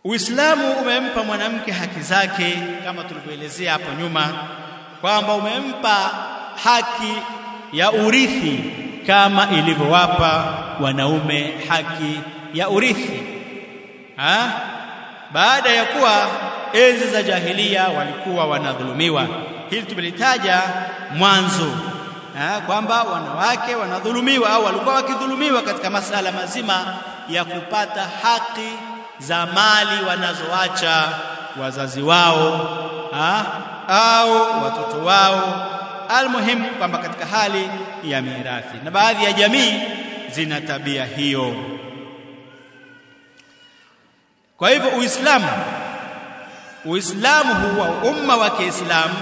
Uislamu umempa mwanamke haki zake kama tulivyoelezea hapo nyuma kwamba umempa haki ya urithi kama ilivyowapa wanaume haki ya urithi ha? baada ya kuwa enzi za jahilia walikuwa wanadhulumiwa hili tumelitaja mwanzo kwamba wanawake wanadhulumiwa au walikuwa wakidhulumiwa katika masala mazima ya kupata haki za mali wanazoacha wazazi wao ha? au watoto wao almuhimu kwamba katika hali ya mirathi na baadhi ya jamii zina tabia hiyo kwa hivyo uislamu uislamu huwa umma wa kiislamu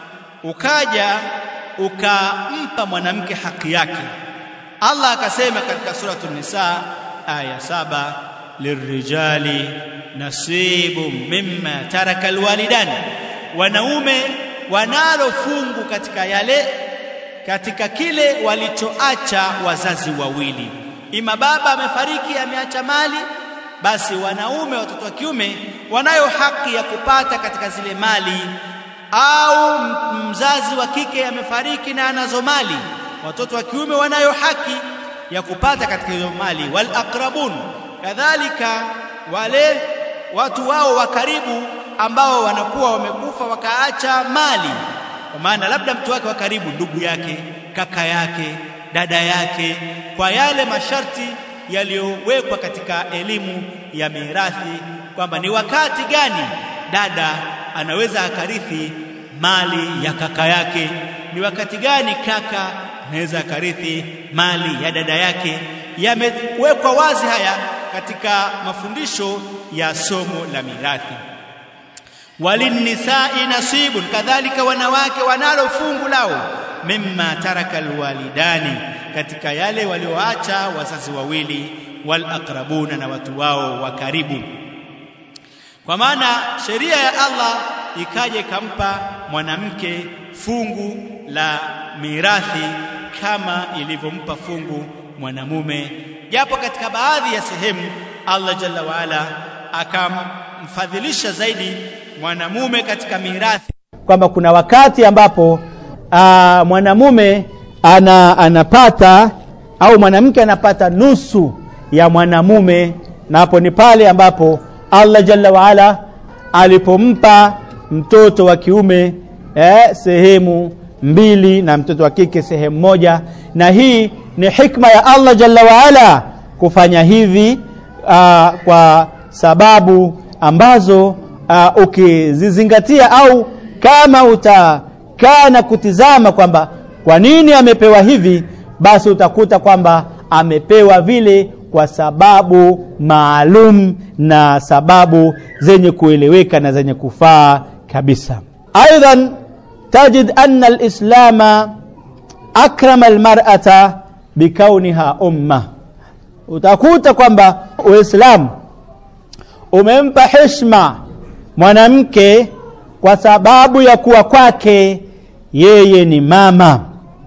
ukaja ukampa mwanamke haki yake Allah akasema katika suratul nisa aya saba lirijali nasibu mimma taraka alwalidani wanaume wanalo fungu katika yale katika kile walichoacha wazazi wawili ima baba amefariki ameacha mali basi wanaume watoto wa kiume wanayo haki ya kupata katika zile mali au mzazi wa kike amefariki na anazo mali watoto wa kiume wanayo haki ya kupata katika hizo mali wal aqrabun kadhalika wale watu wao wa karibu ambao wanakuwa wamekufa wakaacha mali kwa maana labda mtu wake wa karibu ndugu yake kaka yake dada yake kwa yale masharti yaliyowekwa katika elimu ya mirathi kwamba ni wakati gani dada anaweza akarithi mali ya kaka yake ni wakati gani kaka anaweza akarithi mali ya dada yake yamewekwa wazi haya katika mafundisho ya somo la mirathi walinisai nasibun kadhalika wanawake wanalo fungu lao mimma taraka alwalidani katika yale walioacha wazazi wawili wal aqrabuna na watu wao wa karibu kwa maana sheria ya Allah ikaja ikampa mwanamke fungu la mirathi kama ilivyompa fungu mwanamume japo katika baadhi ya sehemu Allah jalla waala akamfadhilisha zaidi mwanamume katika mirathi kwamba kuna wakati ambapo aa, mwanamume ana, anapata au mwanamke anapata nusu ya mwanamume na hapo ni pale ambapo Allah jalla waala alipompa mtoto wa kiume eh, sehemu mbili na mtoto wa kike sehemu moja na hii ni hikma ya Allah jalla waala kufanya hivi uh, kwa sababu ambazo uh, ukizizingatia au kama utakaa na kutizama kwamba kwa nini amepewa hivi basi utakuta kwamba amepewa vile kwa sababu maalum na sababu zenye kueleweka na zenye kufaa kabisa aidan tajid anna alislama akrama almar'ata bikauniha umma utakuta kwamba uislamu umempa heshima mwanamke kwa sababu ya kuwa kwake yeye ni mama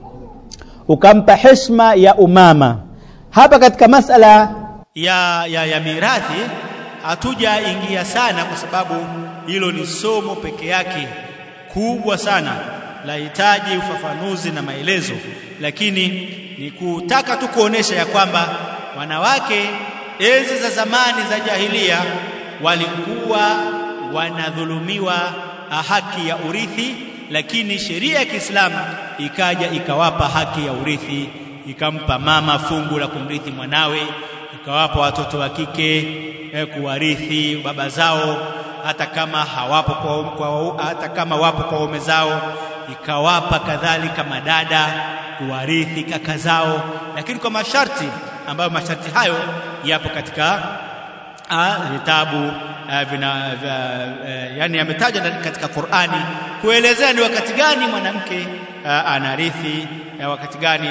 ukampa heshima ya umama hapa katika masala ya, ya, ya mirathi hatujaingia sana kwa sababu hilo ni somo peke yake kubwa sana lahitaji ufafanuzi na maelezo lakini ni kutaka tu kuonesha ya kwamba wanawake enzi za zamani za jahilia walikuwa wanadhulumiwa haki ya urithi lakini sheria ya Kiislamu ikaja ikawapa haki ya urithi ikampa mama fungu la kumrithi mwanawe ikawapa watoto wa kike eh, kuwarithi baba zao hata kama hawapo kwa, kwa hata kama wapo kwa waume zao ikawapa kadhalika madada kuwarithi kaka zao lakini kwa masharti ambayo masharti hayo yapo katika vitabu vina uh, yani yametajwa katika Qur'ani kuelezea ni wakati gani mwanamke uh, anarithi uh, wakati gani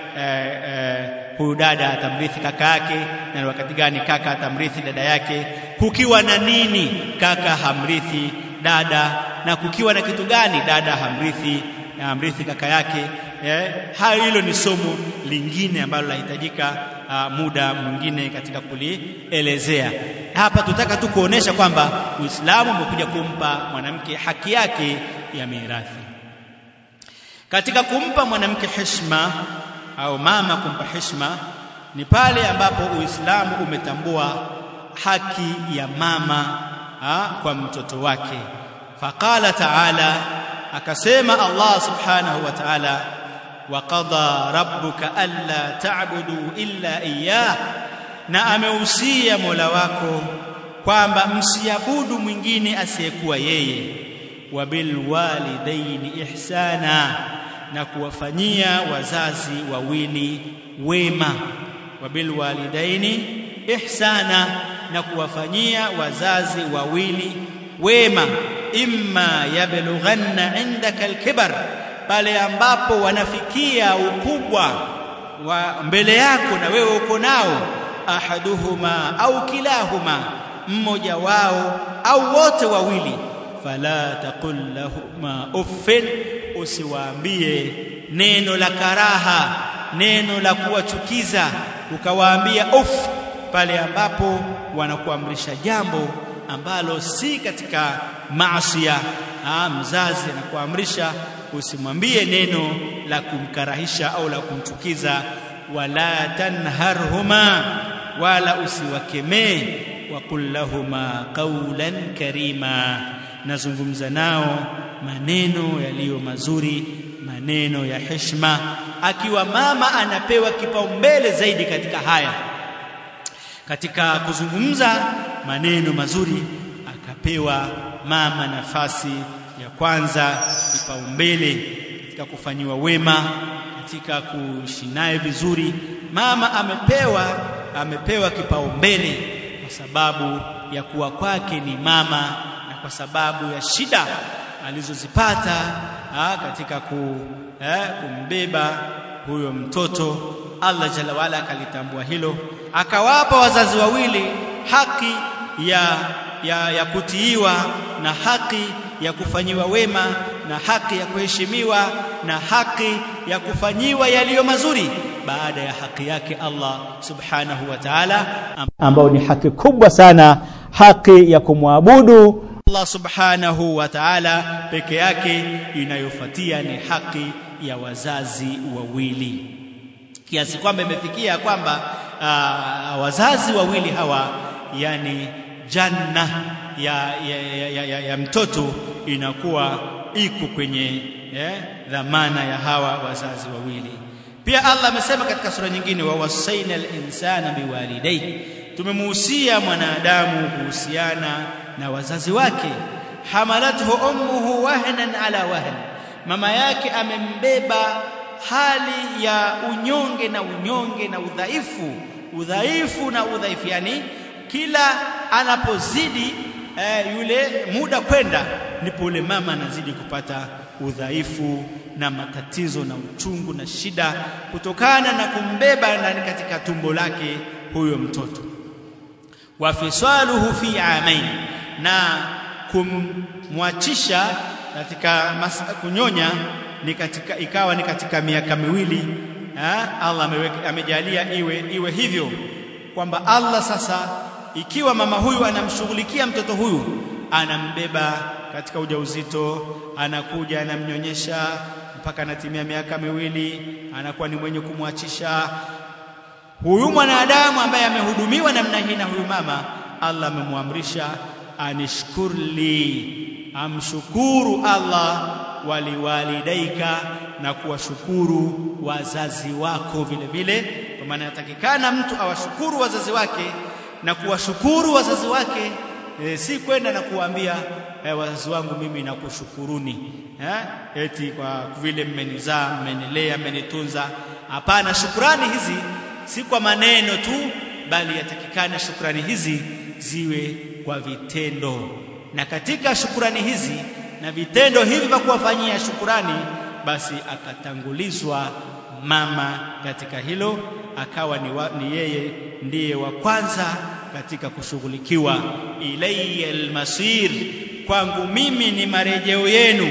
huyu uh, uh, dada atamrithi kaka yake na wakati gani kaka atamrithi dada yake kukiwa na nini kaka hamrithi dada na kukiwa na kitu gani dada hamrithi amrithi kaka yake eh, hayo hilo ni somo lingine ambalo lahitajika uh, muda mwingine katika kulielezea hapa tutaka tu kuonesha kwamba Uislamu umekuja kumpa mwanamke haki yake ya mirathi katika kumpa mwanamke heshima au mama kumpa heshima ni pale ambapo Uislamu umetambua haki ya mama ha, kwa mtoto wake faqala ta'ala akasema Allah subhanahu wa ta'ala wa qada rabbuka alla ta'budu illa iyyah na amehusia Mola wako kwamba msiabudu mwingine asiyekuwa yeye wa bil walidaini ihsana na kuwafanyia wazazi wawili wema wa bil walidaini ihsana na kuwafanyia wazazi wawili wema imma yablughanna indaka alkibar pale ambapo wanafikia ukubwa wa mbele yako na wewe uko nao ahaduhuma au kilahuma mmoja wao au wote wawili fala taqul lahuma uffin usiwaambie neno la karaha neno la kuwachukiza ukawaambia uff pale ambapo wanakuamrisha jambo ambalo si katika maasiya mzazi anakuamrisha usimwambie neno la kumkarahisha au la kumchukiza wala tanharhuma wala usiwakemee waqul lahuma qawlan karima nazungumza nao maneno yaliyo mazuri maneno ya heshima akiwa mama anapewa kipaumbele zaidi katika haya katika kuzungumza maneno mazuri akapewa mama nafasi ya kwanza kipaumbele katika kufanyiwa wema katika kuishi naye vizuri mama amepewa amepewa kipaumbele kwa sababu ya kuwa kwake ni mama na kwa sababu ya shida alizozipata ha, katika ku, eh, kumbeba huyo mtoto Allah jalla wala akalitambua hilo akawapa wazazi wawili haki ya, ya, ya kutiiwa na haki ya kufanyiwa wema na haki ya kuheshimiwa na haki ya kufanyiwa yaliyo mazuri baada ya haki yake Allah subhanahu wa ta'ala ambao ni haki kubwa sana haki ya kumwabudu Allah subhanahu wa ta'ala peke yake inayofuatia ni haki ya wazazi wawili kiasi kwamba imefikia kwamba uh, wazazi wawili hawa yani janna ya, ya, ya, ya, ya, ya mtoto inakuwa iko kwenye eh, dhamana ya hawa wazazi wawili pia Allah amesema katika sura nyingine wa wasaina al-insana biwalidayhi tumemuhusia mwanadamu kuhusiana na wazazi wake hamalathu ummuhu wahnan ala wahn mama yake amembeba hali ya unyonge na unyonge na udhaifu udhaifu na udhaifu yani kila anapozidi eh, yule muda kwenda ndipo yule mama anazidi kupata udhaifu na matatizo na uchungu na shida kutokana na kumbeba ndani katika tumbo lake huyo mtoto wa fisaluhu fi amain na kumwachisha katika kunyonya ni katika ikawa ni katika miaka miwili ha? Allah ameweka amejalia iwe iwe hivyo kwamba Allah sasa ikiwa mama huyu anamshughulikia mtoto huyu anambeba katika ujauzito anakuja anamnyonyesha mpaka anatimia miaka miwili anakuwa ni mwenye kumwachisha huyu mwanadamu ambaye amehudumiwa namna hii na huyu mama Allah amemwamrisha anishkurli amshukuru Allah waliwalidaika na kuwashukuru wazazi wako vile vile kwa maana yatakikana mtu awashukuru wazazi wake na kuwashukuru wazazi wake e, si kwenda na kuambia e, wazazi wangu mimi nakushukuruni eh eti kwa vile mmenizaa mmenilea mmenitunza hapana shukrani hizi si kwa maneno tu bali yatakikana shukrani hizi ziwe kwa vitendo na katika shukrani hizi na vitendo hivi vya kuwafanyia shukrani basi akatangulizwa mama katika hilo akawa ni, wa, ni yeye ndiye wa kwanza katika kushughulikiwa ilayya almasir kwangu mimi ni marejeo yenu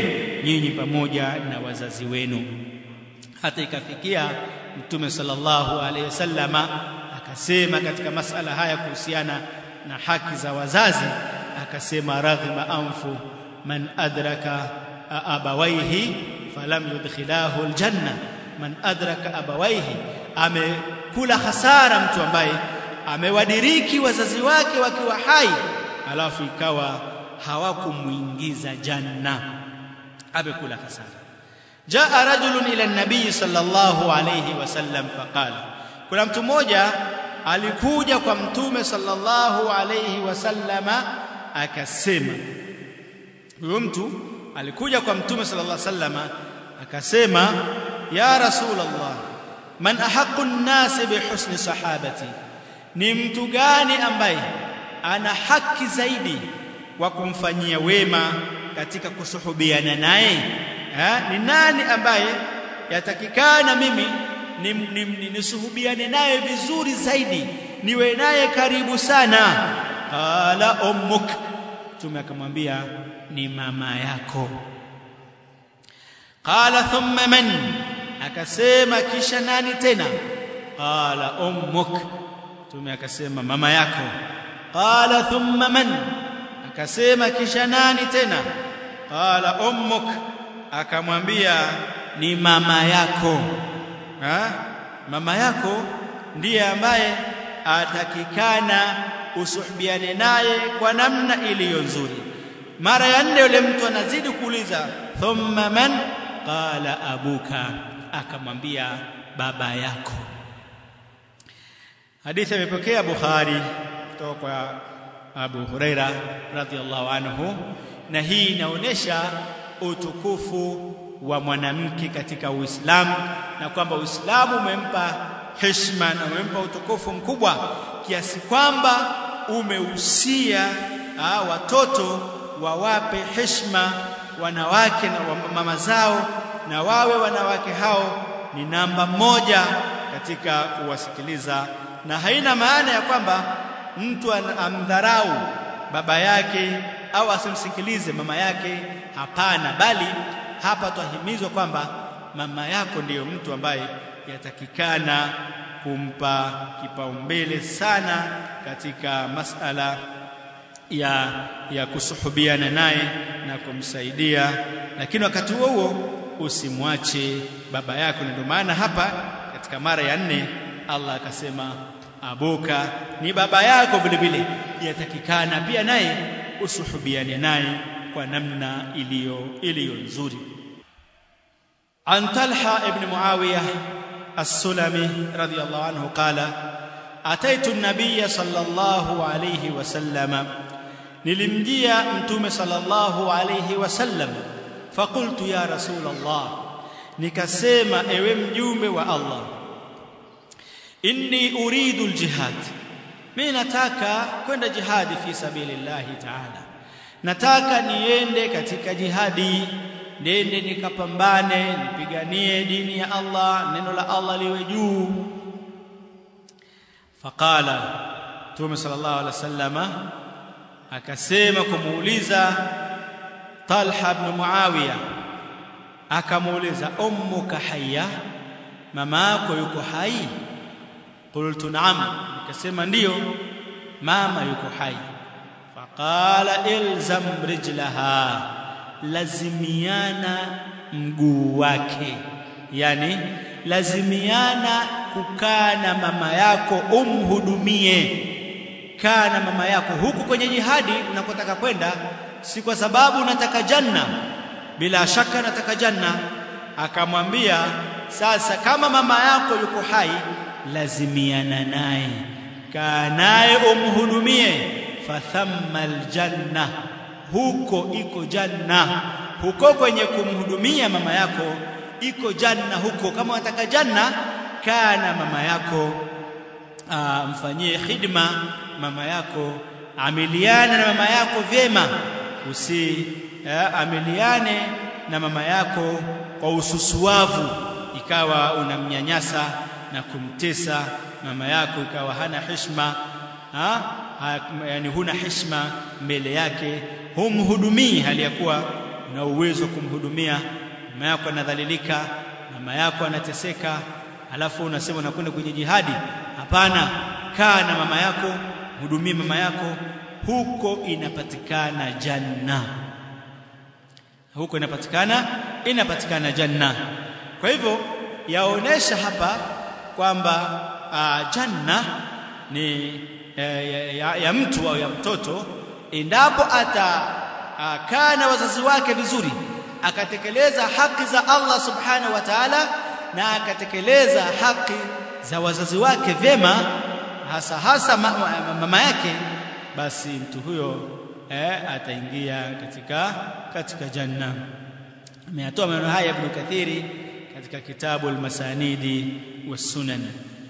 nyinyi pamoja na wazazi wenu hata ikafikia mtume sallallahu alaihi wasallama akasema katika masala haya kuhusiana na haki za wazazi akasema raghima anfu man adraka abawaihi falam yudkhilahu aljanna man adraka abawaihi amekula hasara mtu ambaye amewadiriki wazazi wake wakiwa hai alafu ikawa hawakumuingiza janna amekula hasara jaa rajulun ila nabii sallallahu alayhi wasallam faqala kuna mtu mmoja alikuja kwa mtume sallallahu alayhi wasallama akasema huyo mtu alikuja kwa mtume sallallahu alayhi wasallama akasema ya rasulullah man ahaqqu an-nas bihusni sahabati ni mtu gani ambaye ana haki zaidi wa kumfanyia wema katika kusuhubiana naye ni nani ambaye yatakikana mimi nisuhubiane ni, ni, naye vizuri zaidi niwe naye karibu sana qala ummuk tume akamwambia ni mama yako qala thumma man akasema kisha nani tena qala ummuk tume akasema mama yako qala thumma man akasema kisha nani tena qala ummuk akamwambia ni mama yako ha? mama yako ndiye ambaye atakikana usuhbiane naye kwa namna iliyo nzuri mara ya nne yule mtu anazidi kuuliza thumma man qala abuka akamwambia baba yako hadithi imepokea Bukhari kutoka kwa Abu Huraira radhiallahu anhu na hii inaonyesha utukufu wa mwanamke katika Uislamu na kwamba Uislamu umempa heshima na umempa utukufu mkubwa kiasi kwamba umehusia watoto wawape heshima wanawake na mama zao na wawe wanawake hao ni namba moja katika kuwasikiliza na haina maana ya kwamba mtu amdharau baba yake au asimsikilize mama yake hapana bali hapa twahimizwa kwamba mama yako ndiyo mtu ambaye yatakikana kumpa kipaumbele sana katika masala ya ya kusuhubiana naye na kumsaidia lakini wakati huo huo usimwache baba yako ndio maana hapa katika mara ya nne Allah akasema abuka ni baba yako vile vile yatakikana pia naye usuhubiane naye kwa namna iliyo iliyo nzuri عن طلحة ابن معاوية السلمي رضي الله عنه قال أتيت النبي صلى الله عليه وسلم nilimjia mtume sallallahu alayhi wasallam faqultu ya rasul Allah nikasema ewe mjumbe wa Allah inni uridu aljihad mimi nataka kwenda jihadi fi sabilillahi ta'ala nataka niende katika jihadi nende nikapambane nipiganie dini ya Allah neno la Allah liwe juu faqala Mtume sallallahu alaihi wasallama akasema kumuuliza Talha ibn Muawiya akamuuliza ummuka hayya mama yako yuko hai qultu na'am nikasema ndiyo mama yuko hai faqala ilzam rijlaha lazimiana mguu wake yani lazimiana kukaa na mama yako umhudumie kaa na mama yako huku kwenye jihadi unakotaka kwenda si kwa sababu unataka janna bila shaka nataka janna akamwambia sasa kama mama yako yuko hai lazimiana naye kaa naye umhudumie fathamma aljanna huko iko janna huko kwenye kumhudumia mama yako iko janna huko kama unataka janna kaa na mama yako aa, mfanyie khidma mama yako amiliana na mama yako vyema usi aa, amiliane na mama yako kwa ususuavu ikawa unamnyanyasa na kumtesa mama yako ikawa hana heshima ha? ha, yani huna heshima mbele yake humhudumii hali ya kuwa una uwezo wa kumhudumia mama yako anadhalilika mama yako anateseka alafu unasema unakwenda kwenye jihadi hapana kaa na mama yako hudumie mama yako huko inapatikana janna huko inapatikana inapatikana janna kwa hivyo yaonesha hapa kwamba uh, janna ni eh, ya, ya, ya mtu au ya mtoto endapo atakaa uh, na wazazi wake vizuri akatekeleza haki za Allah subhanahu wa ta'ala na akatekeleza haki za wazazi wake vyema hasa hasa mama, mama yake basi mtu huyo eh, ataingia katika katika janna ameyatoa maneno haya Ibn Kathiri katika kitabu al-Masanidi was-Sunan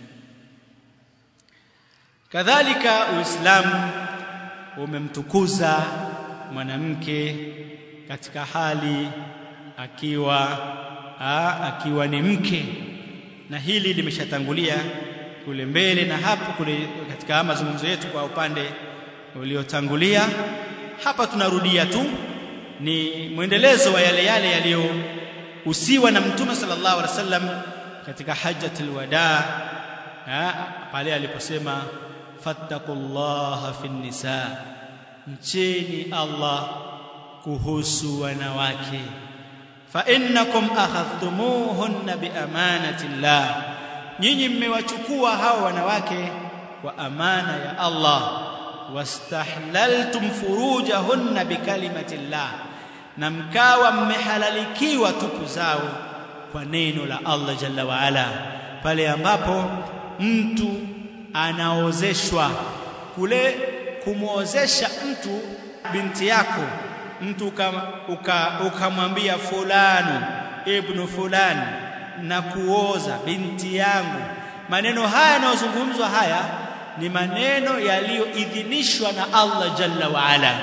kadhalika Uislamu umemtukuza mwanamke katika hali akiwa a, akiwa ni mke na hili limeshatangulia kule mbele na hapo kule katika mazungumzo yetu kwa upande uliotangulia hapa tunarudia tu ni mwendelezo wa yale yale yaliyohusiwa na mtume sallallahu alaihi wasallam katika hajjatul wadaa pale aliposema fattaqullaha fin nisa mcheni Allah kuhusu wanawake fa innakum akhadhtumuhunna bi amanati llah nyinyi mmewachukua hao wanawake kwa amana ya Allah wastahlaltum furujahunna bikalimati llah na mkawa mmehalalikiwa tupu zao kwa neno la Allah jalla wa ala pale ambapo mtu anaozeshwa kule kumwozesha mtu binti yako mtu ukamwambia uka, uka fulani ibnu fulani na kuoza binti yangu maneno haya yanayozungumzwa haya ni maneno yaliyoidhinishwa na Allah jalla wa ala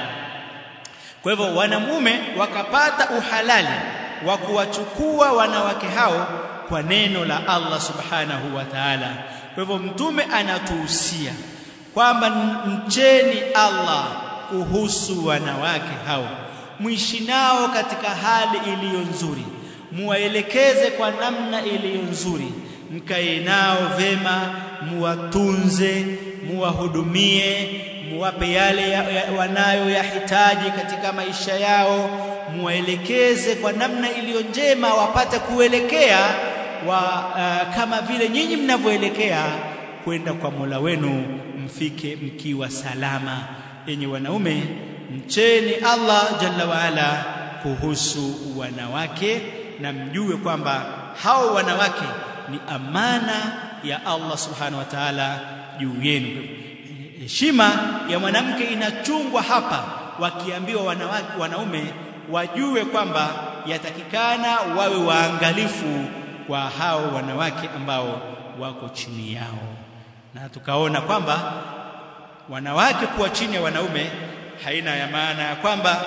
kwa hivyo wanamume wakapata uhalali wa kuwachukua wanawake hao kwa neno la Allah subhanahu wa ta'ala kwa hivyo mtume anatuhusia kwamba mcheni Allah kuhusu wanawake hao mwishi nao katika hali iliyo nzuri muwaelekeze kwa namna iliyo nzuri mkae nao vema muwatunze muwahudumie muwape yale ya, ya, wanayo yahitaji katika maisha yao muwaelekeze kwa namna iliyo njema wapate kuelekea wa uh, kama vile nyinyi mnavyoelekea kwenda kwa Mola wenu mfike mkiwa salama yenye wanaume mcheni Allah jalla waala kuhusu wanawake na mjue kwamba hao wanawake ni amana ya Allah subhanahu wa ta'ala juu yenu heshima ya mwanamke inachungwa hapa wakiambiwa wanawake wanaume wajue kwamba yatakikana wawe waangalifu kwa hao wanawake ambao wako chini yao na tukaona kwamba wanawake kuwa chini ya wanaume haina ya maana ya kwamba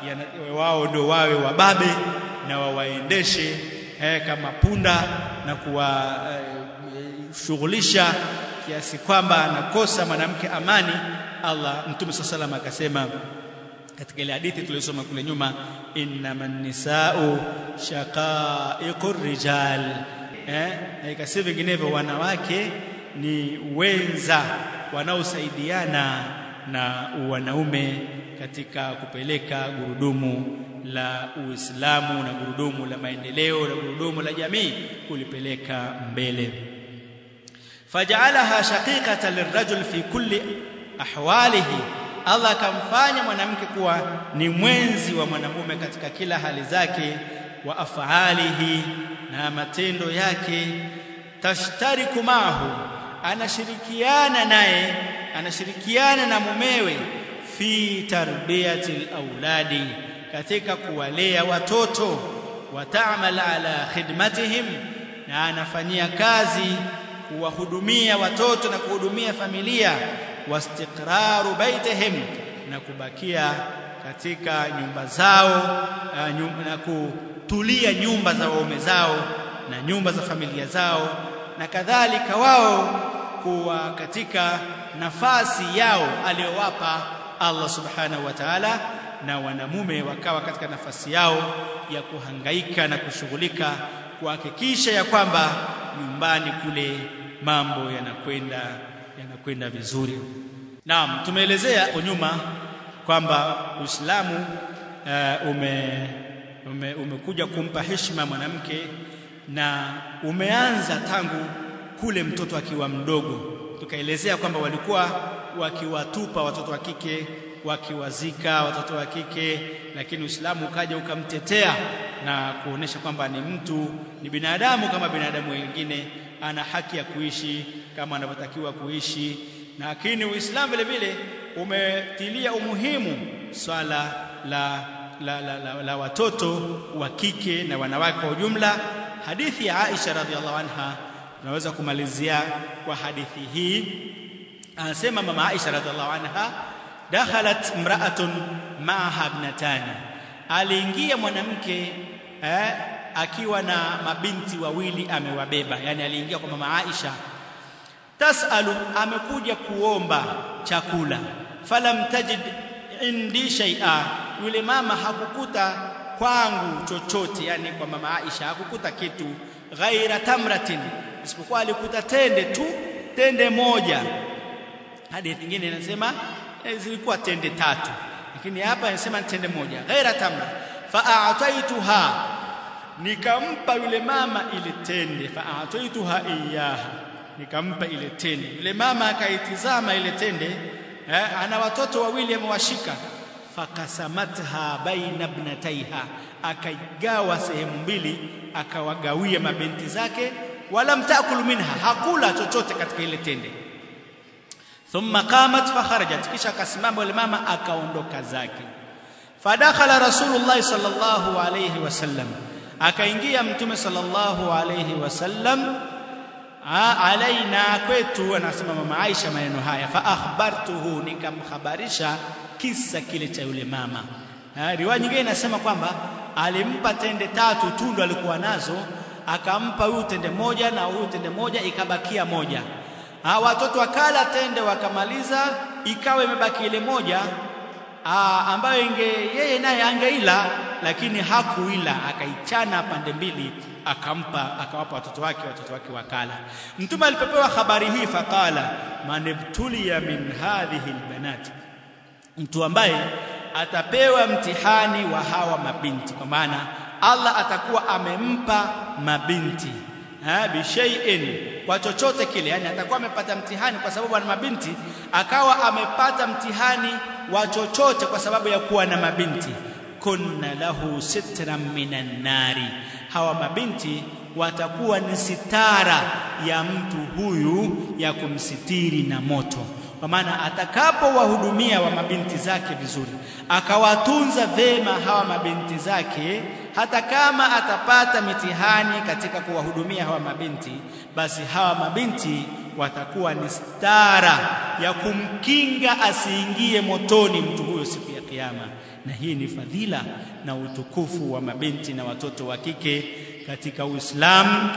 wao ndio wawe wababe na wawaendeshe eh, kama punda na kuwashughulisha eh, kiasi kwamba anakosa mwanamke amani Allah Mtume SAW akasema katika ile hadithi tuliyosoma kule nyuma innaman nisau shaqaiqur rijal eh na ikasema vinginevyo wanawake ni wenza wanaosaidiana na wanaume katika kupeleka gurudumu la Uislamu na gurudumu la maendeleo na gurudumu la jamii kulipeleka mbele faj'alaha shaqiqatan lirajul fi kulli ahwalihi Allah akamfanya mwanamke kuwa ni mwenzi wa mwanamume katika kila hali zake wa afalihi na matendo yake tashtariku mahu anashirikiana naye anashirikiana na mumewe fi tarbiyati auladi katika kuwalea watoto wataamal ala khidmatihim na anafanyia kazi kuwahudumia watoto na kuhudumia familia wastiqraru baitihim na kubakia katika nyumba zao na kutulia nyumba za waume zao na nyumba za familia zao na kadhalika wao kuwa katika nafasi yao aliyowapa Allah subhanahu wa ta'ala na wanamume wakawa katika nafasi yao ya kuhangaika na kushughulika kuhakikisha ya kwamba nyumbani kule mambo yanakwenda yanakwenda vizuri. Naam, tumeelezea kwa nyuma kwamba Uislamu uh, ume, ume, umekuja kumpa heshima mwanamke na umeanza tangu kule mtoto akiwa mdogo. Tukaelezea kwamba walikuwa wakiwatupa watoto wa kike wakiwazika watoto wa kike, lakini Uislamu ukaja ukamtetea na kuonesha kwamba ni mtu, ni binadamu kama binadamu wengine, ana haki ya kuishi kama anavyotakiwa kuishi. Lakini Uislamu vile vile umetilia umuhimu swala la, la, la, la, la watoto wa kike na wanawake kwa ujumla. Hadithi ya Aisha radhiallahu anha tunaweza kumalizia kwa hadithi hii. Anasema mama Aisha radhiallahu anha dakhalat imra'atun ma'aha ibnatani, aliingia mwanamke eh, akiwa na mabinti wawili amewabeba. Yani aliingia kwa mama Aisha, tasalu, amekuja kuomba chakula. Falam tajid indi shay'a, yule mama hakukuta kwangu chochote, yani kwa mama Aisha hakukuta kitu, ghaira tamratin, isipokuwa alikuta tende tu, tende moja. Hadithi nyingine inasema zilikuwa tende tatu, lakini hapa inasema tende moja, ghaira tamra. Fa'ataituha, nikampa yule mama ile tende. Fa'ataituha iyaha, nikampa ile tende. Yule mama akaitizama ile tende eh, ana watoto wawili amewashika. Fakasamatha baina ibnataiha, akaigawa sehemu mbili, akawagawia mabinti zake. Walam taakulu minha, hakula chochote katika ile tende thumma qamat fakharajat, kisha akasimama yule mama akaondoka zake. Fadakhala Rasulullah sallallahu alayhi wasallam, akaingia Mtume sallallahu alayhi wasallam alaina kwetu, anasema mama Aisha maneno haya, fa akhbartuhu, nikamhabarisha kisa kile cha yule mama. Riwaya nyingine inasema kwamba alimpa tende tatu tu ndo alikuwa nazo, akampa huyu tende moja na huyu tende moja, ikabakia moja Ha, watoto wakala tende wakamaliza, ikawa imebaki ile moja aa, ambayo inge yeye naye angeila, lakini hakuila, akaichana pande mbili, akampa akawapa watoto wake, watoto wake wakala. Mtume alipopewa habari hii, faqala man ibtuliya min hadhihi albanat, mtu ambaye atapewa mtihani wa hawa mabinti, kwa maana Allah atakuwa amempa mabinti bishaiin kwa chochote kile, yani atakuwa amepata mtihani kwa sababu ana mabinti, akawa amepata mtihani wa chochote kwa sababu ya kuwa na mabinti. kunna lahu sitran minan nari, hawa mabinti watakuwa ni sitara ya mtu huyu ya kumsitiri na moto kwa maana atakapowahudumia wa mabinti zake vizuri, akawatunza vema hawa mabinti zake, hata kama atapata mitihani katika kuwahudumia hawa mabinti, basi hawa mabinti watakuwa ni stara ya kumkinga asiingie motoni mtu huyo siku ya Kiyama. Na hii ni fadhila na utukufu wa mabinti na watoto wa kike katika Uislamu.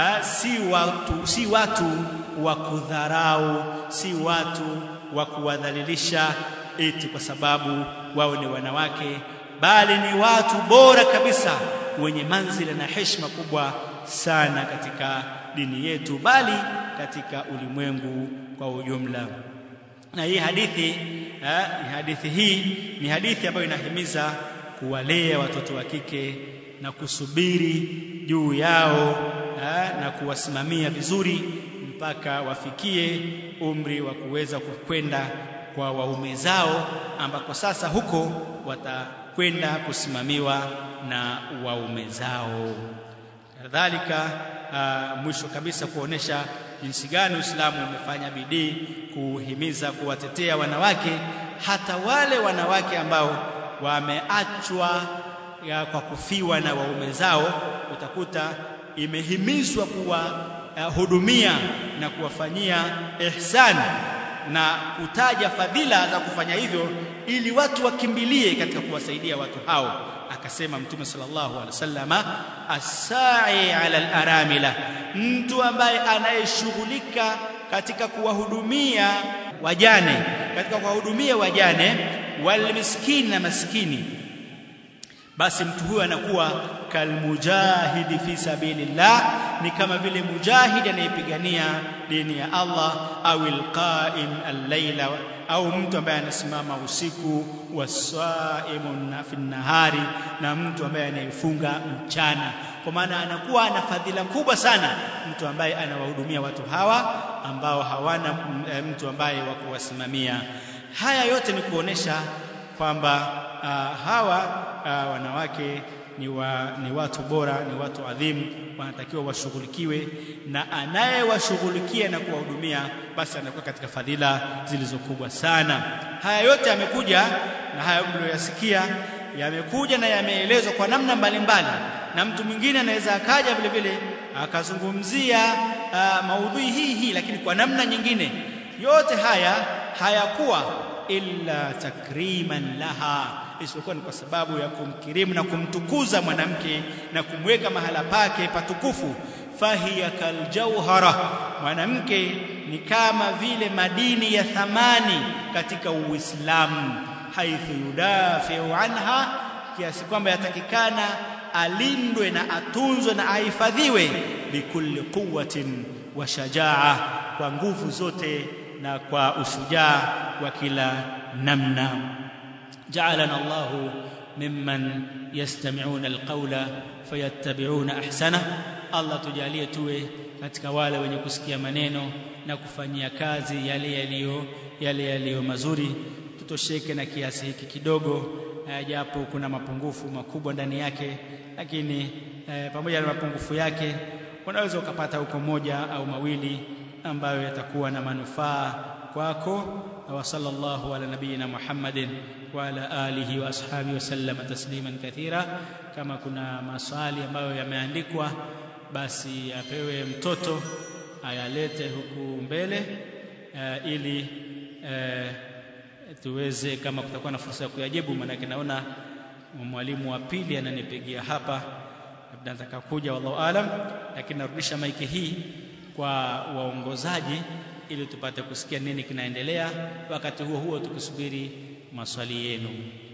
Si watu, si watu wa kudharau, si watu wa kuwadhalilisha eti kwa sababu wao ni wanawake, bali ni watu bora kabisa wenye manzila na heshima kubwa sana katika dini yetu, bali katika ulimwengu kwa ujumla. Na hii hadithi eh, hadithi hii ni hadithi ambayo inahimiza kuwalea watoto wa kike na kusubiri juu yao eh, na kuwasimamia vizuri mpaka wafikie umri wa kuweza kwenda kwa waume zao, ambako sasa huko watakwenda kusimamiwa na waume zao. Kadhalika uh, mwisho kabisa kuonesha jinsi gani Uislamu umefanya bidii kuhimiza kuwatetea wanawake, hata wale wanawake ambao wameachwa kwa kufiwa na waume zao, utakuta imehimizwa kuwahudumia uh, na kuwafanyia ihsan na kutaja fadhila za kufanya hivyo, ili watu wakimbilie katika kuwasaidia watu hao. Akasema Mtume sallallahu alaihi wasallama, asai ala alaramila, mtu ambaye anayeshughulika katika kuwahudumia wajane, katika kuwahudumia wajane, walmiskini na maskini basi mtu huyo anakuwa kalmujahidi fi sabilillah ni kama vile mujahidi anayepigania dini ya Allah au alqaim al-laila au mtu ambaye anasimama usiku wasaimun fi nahari na mtu ambaye anayefunga mchana kwa maana anakuwa ana fadhila kubwa sana mtu ambaye anawahudumia watu hawa ambao hawana mtu ambaye wa kuwasimamia haya yote ni kuonesha kwamba uh, hawa uh, wanawake ni, wa, ni watu bora ni watu adhimu wanatakiwa washughulikiwe na anayewashughulikia na kuwahudumia basi anakuwa katika fadhila zilizokubwa sana haya yote yamekuja na haya mlioyasikia yamekuja na yameelezwa kwa namna mbalimbali na mtu mwingine anaweza akaja vile vile akazungumzia uh, maudhui hii hii lakini kwa namna nyingine yote haya hayakuwa illa takriman laha isipokuwa ni kwa sababu ya kumkirimu na kumtukuza mwanamke na kumweka mahala pake patukufu fahiya kaljauhara mwanamke ni kama vile madini ya thamani katika uislamu haithu yudafiu anha kiasi kwamba yatakikana alindwe na atunzwe na ahifadhiwe bikulli quwwatin wa shajaa kwa nguvu zote na kwa ushujaa wa kila namna جعلنا الله ممن يستمعون القول فيتبعون احسنه الله tujalie tuwe katika wale wenye kusikia maneno na kufanyia kazi yale yaliyo yale yaliyo mazuri tutosheke na kiasi hiki kidogo japo kuna mapungufu makubwa ndani yake lakini eh, pamoja na mapungufu yake unaweza ukapata huko moja au mawili ambayo yatakuwa na manufaa kwako wa sallallahu ala nabiyina Muhammadin wa ala alihi wa ashabihi wasallam tasliman kathira kama kuna maswali ambayo yameandikwa basi apewe mtoto ayalete huku mbele uh, ili uh, tuweze kama kutakuwa na fursa ya kuyajibu maanake naona mwalimu wa pili ananipigia hapa labda nataka kuja wallahu alam lakini narudisha maiki hii kwa waongozaji ili tupate kusikia nini kinaendelea wakati huo huo tukisubiri maswali yenu